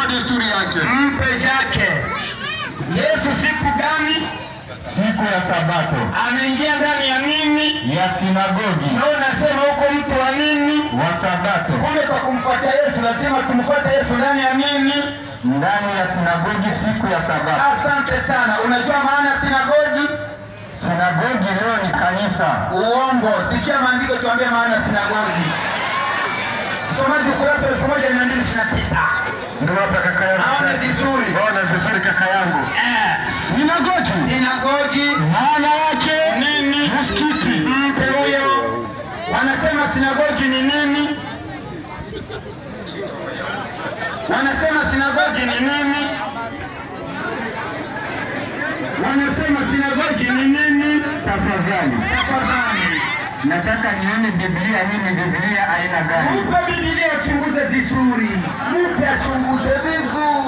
desturi yake. mpe yake. Yesu siku gani siku ya Sabato ameingia ndani ya nini? ya sinagogi Na unasema huko mtu wa nini? wa Sabato Kumbe kwa kumfuata Yesu lazima tumfuate Yesu ndani ya nini? ndani ya sinagogi siku ya Sabato. Asante sana. Unajua maana ya sinagogi? Sinagogi leo ni kanisa. Uongo. Sikia maandiko tuambie maana ya sinagogi. Msomaji ukurasa wa elfu moja mia mbili ishirini na tisa. Ndio hapa kaka yangu. Aone vizuri. Ona vizuri kaka yangu. Eh, Sinagogi sinagogi maana yake nini? msikiti. Mpe huyo. Wanasema sinagogi ni nini? Wanasema sinagogi ni nini? Wanasema sinagogi ni nini? Tafadhali, Tafadhali. nataka nione Biblia. Hii ni Biblia aina gani? Mupe Biblia achunguze vizuri, mupe achunguze vizuri.